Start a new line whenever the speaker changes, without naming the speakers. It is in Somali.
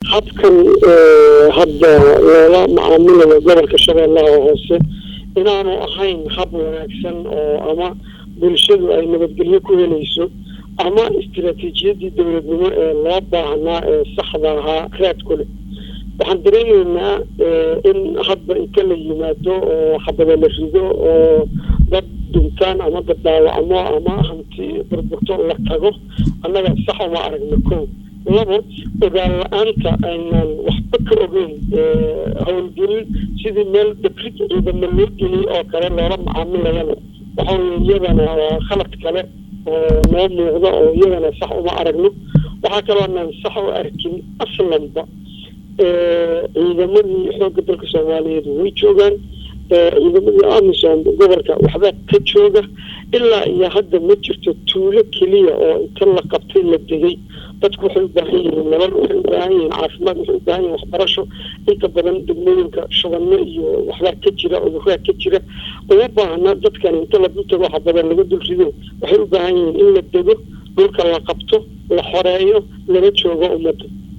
habkan hadda loola macaamilayo gobolka shabeellaha hoose inaanu ahayn hab wanaagsan oo ama bulshadu ay nabadgelyo ku helayso ama istiraatiijiyadii dowladnimo ee loo baahnaa ee saxda ahaa raad ku leh waxaan dareemaynaa in hadba inta la yimaado oo xabada la rido oo dad dhintaan ama dad dhaawacmo ama hanti burburto la tago annaga sax uma aragno ko labo ogaan la-aanta aynaan waxba ka ogeyn howlgelin sidii meel dabrid ciidamo loo geliyay oo kale loola macaamilayana waxa weye iyadana waa khalad kale oo noo muuqda oo iyadana sax uma aragno waxaa kaloo naan sax u arkin aslanba ciidamadii xoogga dalka soomaaliyeed way joogaan ciidamadii amisom gobolka waxbaa ka jooga ilaa iyo hadda ma jirto tuulo keliya oo inta la qabtay la degay dadku waxay u baahan yihiin nabad waxay u baahan yihiin caafimaad waxay u baahan yihin waxbarasho inta badan degmooyinka shubanno iyo waxbaa ka jira cudurraa ka jira uma baahna dadkan inta la dul tago waxa badan laga dul rido waxay u baahan yihiin in la dego dhulka la qabto la xoreeyo lala joogo ummadda